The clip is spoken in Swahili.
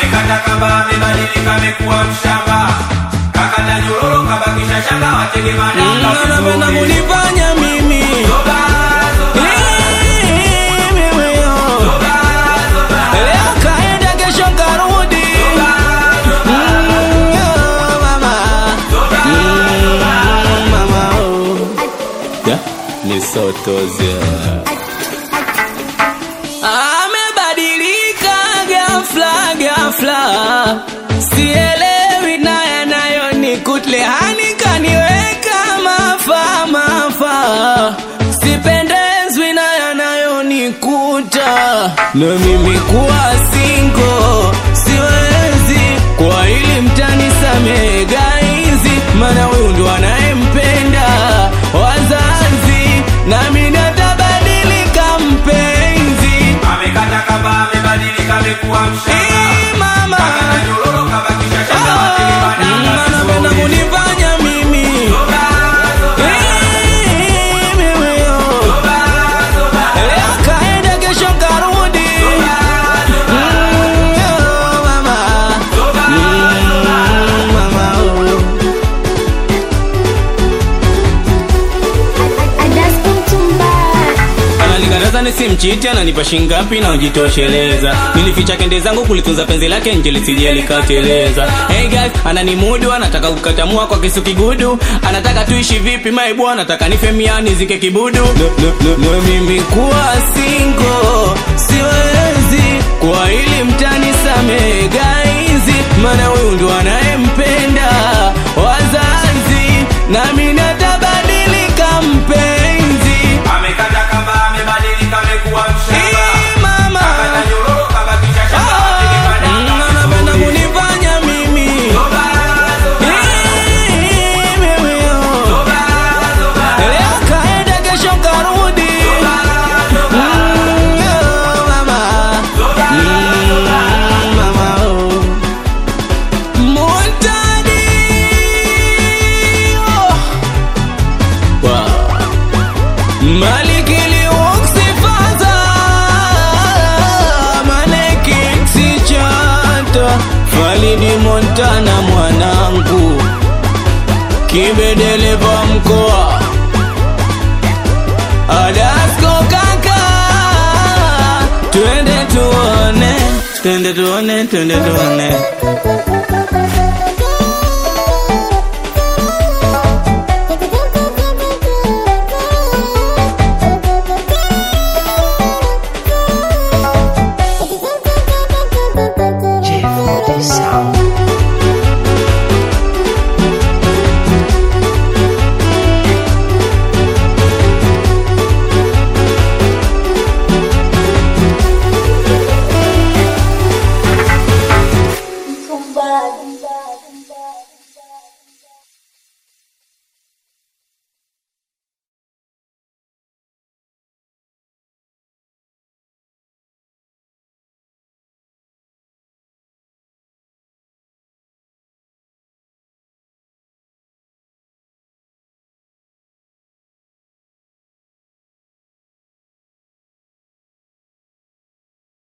amekata kamba amebadilika amekuwa mshamba kakata nyororo kabakisha shanga watege madanga Anapenda vizuri. kunifanya mimi Zoba, zoba, mimi yo. zoba, zoba, Leo kaenda kesho karudi zoba, Mm, yo, mama zoba, Mm, mama oh. Yeah, ni sotoze amebadilika ghafla ghafla sielewi na yanayonikutle hani kaniweka mafa mafa sipendezwi na yanayonikuta na mimi kuwa singo siwezi kwa ili mtani samehe gaizi maana huyu ndo anayempenda wazazi nami natabadilika mpenzi amekata kamba amebadilika amekuwa mshamba Ee, mama kakata nyororo kabakisha shanga watege Ah, madanga anapenda vizuri. kunifanya mimi Zoba, zoba, Ee, mimi yo. zoba, zoba, Leo kaenda kesho karudi Mm, yo, mama zoba, Mm, mama oh. Analikataza nisimchiti, ananipa shingapi na ujitosheleza. Nilificha kende zangu kulitunza penzi lake nje lisije likateleza. Hey guys, ananimudu, anataka kukatamua kwa kisu kigudu, anataka tuishi vipi my bwana, anataka nife miani zike kibudu. No, no, no, no, mimi kuwa single siwezi, kwa hili mtani samehe gaizi, maana huyu ndo anayempenda wazazi, nami natabadilika mpenzi. amekata kamba amebadilika amekuwa mshamba Ee, mama kakata nyororo kabakisha shanga watege madanga anapenda vizuri. kunifanya mimi Zoba, zoba, Ee, mimi yo. zoba, zoba, Leo kaenda kesho karudi Mm, yo, mama Mm, mama oh. Montani oh. Wow. Malikili uksifaza Maleki sichata Falidi Montana mwanangu Kibedeleva mkoa Adasko kaka Twende tuone Twende tuone Twende tuone